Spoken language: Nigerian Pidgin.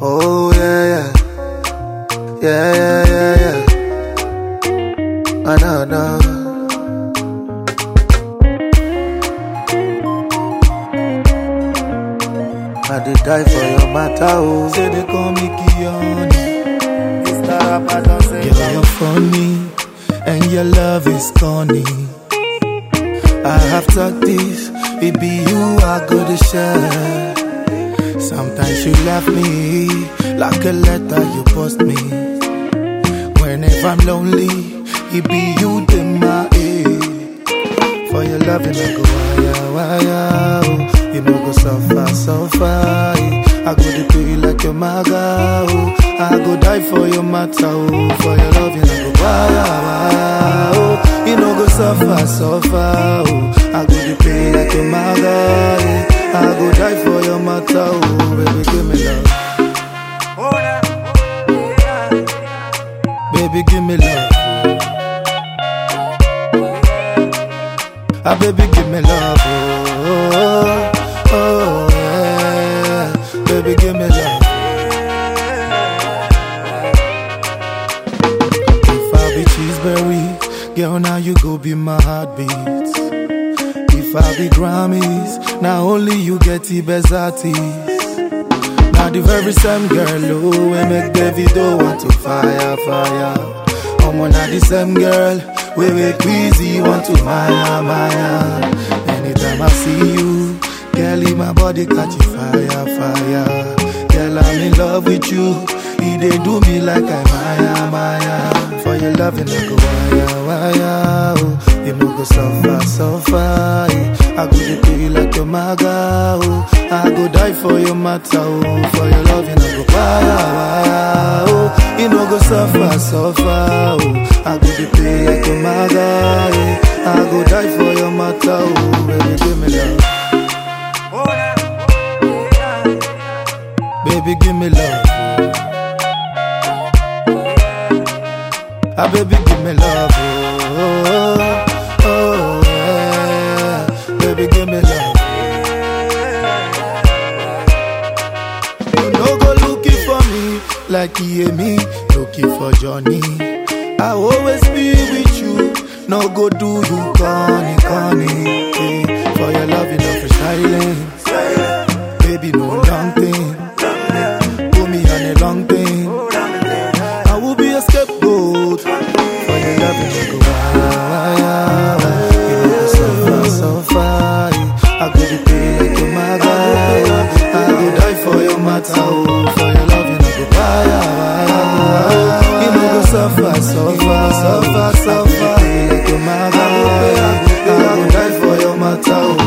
Oh yeah, yeah, yeah, yeah, yeah, yeah. I know, know. I did die for your matter, oh. Say they call me Kioni. Mr. Rapper don't say Girl, you're funny, and your love is corny. I have talked this, it be you I go to share. Sometimes you left me like a letter you post me. Whenever I'm lonely, it be you in my ear. For your loving, I go wire, wire. Oh. You know go suffer, suffer. eh. I go to pay like your maga. Oh. I go die for your matter. Oh. For your loving, I go wire, wire. Oh. You know go suffer, suffer. Oh. I go to pay like your maga. eh. I go die for your matter. Oh. Baby, give me love. Baby, give me love. Ah, baby, give me love. Oh, oh, oh, yeah. Baby, give me love. If I be cheeseberry, girl, now you go be my heartbeat. If I be Grammys, now only you get the best artist. Now the very same girl, oh, we make Davido want to fire, fire. I'm on the same girl, we make Queasy want to Maya, Maya. Anytime I see you, girl, my body catch fire, fire. Girl, I'm in love with you. He they do me like I Maya, Maya. For your loving, I go wire, wire. Oh, you know go suffer, suffer. eh. I go to pay like your maga. Oh, I go die for your matter. Oh, for your loving, I go wire, wire. Oh, you know go suffer, suffer. Oh, I go to pay like your maga. eh. I go die for your matter. Oh, baby, give me love. Baby, give me love. Ah, baby, give me love. Oh, oh, oh, yeah. Baby, give me love. You no go looking for me like you hear me looking for Johnny. I always be with you. No go do you corny, corny. eh. For your love, you know for silence. Baby, no long thing. Put me on a long thing. I will be a scapegoat for your love. You know go wire, wire. You know go suffer, suffer. I go to pay like your mother. I go die for your matter. Oh, for your love, you know go wire, wire. You know go suffer, suffer, suffer, suffer. I go pay like your mother. I go die for your matter. Oh,